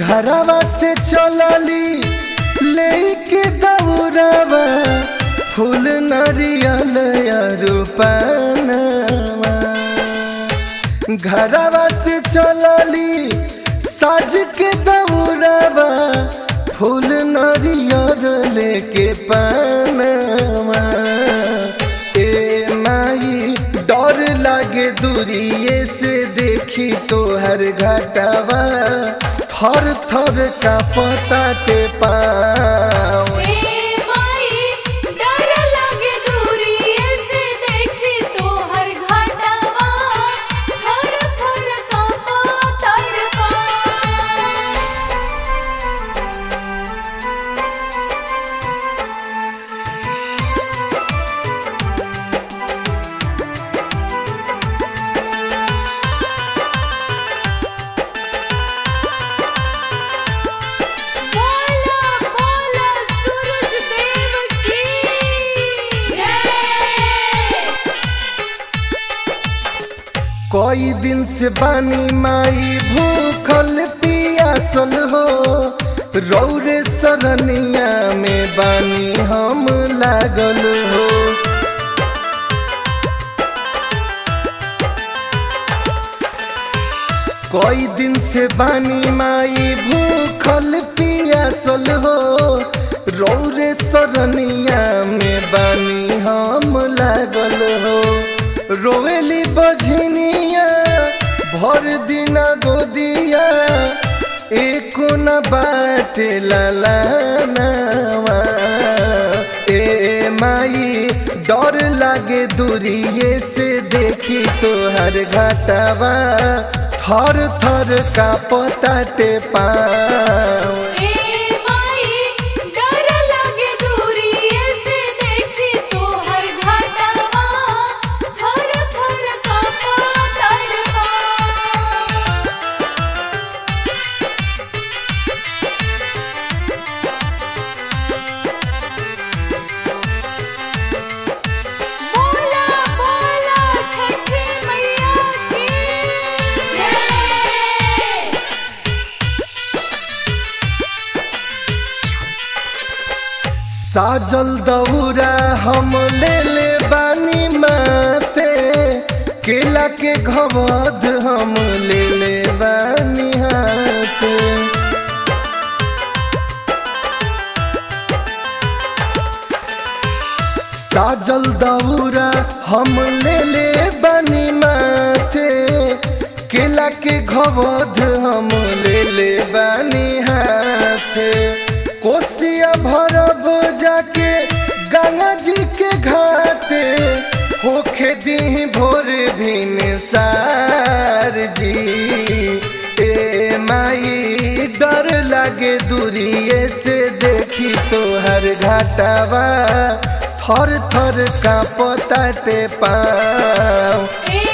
घरवा से चलली लेके दौड़ावा फूल नरियल रूपानवा घरवा से चलली साज के दौड़ावा फूल नरियल लेके पानवा ए माई डर लागे दूरिए से देखी तो हर घटवा थर थर का पता के पाँव ए माई डर लगे दूरिए से देखी तोहर घाटवा थर थर कांपा तड़पा बोला बोला सूरज देव की जय कई दिन से बानी माई भूखल पियासल हो रौरे सरनिया में बानी हम लागल हो कई दिन से बानी माई भूखल पियासल हो रौरे सरनिया में बानी हम लागल हो रोवेली बझनिया भर दिना गोदिया एको न बाटे ललानवा ए माई डर लागे दूरिए से देखी तोहर घाटवा थर थर का पताटे पाँव ए माई डर लगे दूरिए से देखी तोहर घाटवा थर थर कांपा तड़पा बोला बोला छठी मैया की जय साजल दौरा हम ले ले बानी माते केला के घवद हम ले ले बानी हाथे साजल दौरा हम ले ले बानी माथे केला के घवद हम ले ले बानी हाथे कोसिया भरब जाके गंगा जी के घाटे होखे दी भोर भिन सार जी ए माई डर लागे दूरिए से देखी तोहर घाटवा थर थर का पताटे पाँव ए